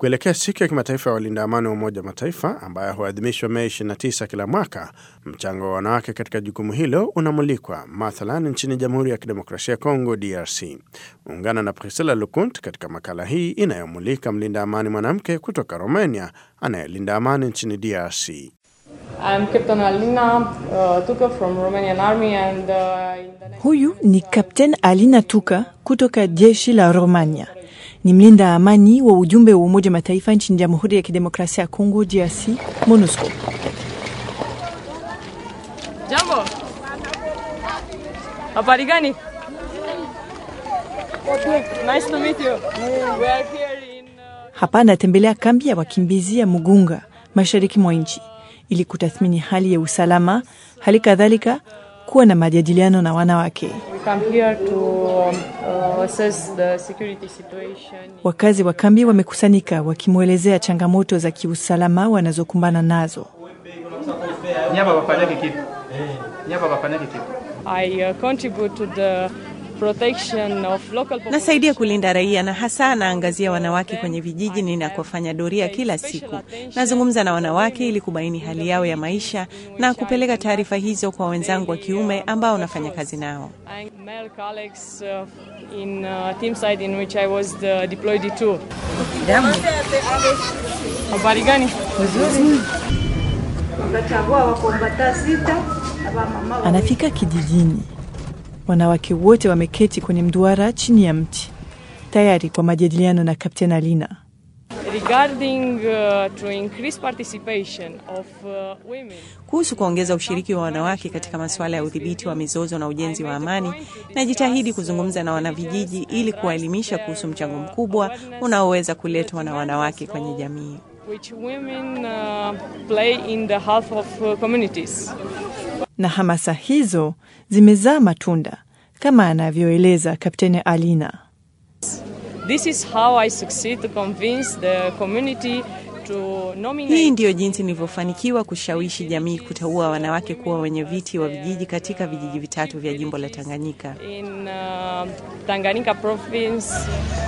Kuelekea siku ya kimataifa ya walinda amani wa Umoja wa Mataifa ambayo huadhimishwa Mei 29 kila mwaka, mchango wa wanawake katika jukumu hilo unamulikwa, mathalan nchini Jamhuri ya Kidemokrasia ya Kongo, DRC. Ungana na Priscilla Lukunt katika makala hii inayomulika mlinda amani mwanamke kutoka Romania anayelinda amani nchini DRC. I'm Captain Alina uh, Tuka from Romanian Army and uh, in the next... Huyu ni Kapten Alina Tuka kutoka jeshi la Romania. Ni mlinda amani wa ujumbe wa Umoja Mataifa nchini Jamhuri ya Kidemokrasia ya Kongo, DRC, MONUSCO. Jambo. Habari gani? Nice to meet you. We are here in uh, Hapa anatembelea kambi ya wakimbizi ya Mugunga, mashariki mwa nchi, ili kutathmini hali ya usalama, hali kadhalika kuwa na majadiliano na wanawake. we come here to um, uh, assess the security situation. Wakazi wa kambi wamekusanyika wakimwelezea changamoto za kiusalama wanazokumbana nazo. nyapa bafanyake kitu nyapa bafanyake kitu I uh, contribute to the protection of local population. Nasaidia kulinda raia na hasa naangazia wanawake kwenye vijiji ninakofanya doria kila siku. Nazungumza na wanawake ili kubaini hali yao ya maisha na kupeleka taarifa hizo kwa wenzangu wa kiume ambao nafanya kazi nao. and male colleagues uh, in uh, team side in which I was the deployed to. Habari gani? Anafika kijijini, wanawake wote wameketi kwenye mduara chini ya mti, tayari kwa majadiliano na Kapten Alina. Regarding uh, to increase participation of uh, women Kuhusu kuongeza ushiriki wa wanawake katika masuala ya udhibiti wa mizozo na ujenzi wa amani, najitahidi kuzungumza na wanavijiji ili kuwaelimisha kuhusu mchango mkubwa unaoweza kuletwa na wanawake kwenye jamii. which women uh, play in the health of uh, communities. Na hamasa hizo zimezaa matunda kama anavyoeleza Kapteni Alina. This is how I succeed to convince the community to nominate Hii ndiyo jinsi nilivyofanikiwa kushawishi jamii kuteua wanawake kuwa wenye viti wa vijiji katika vijiji vitatu vya jimbo la Tanganyika. in uh, Tanganyika province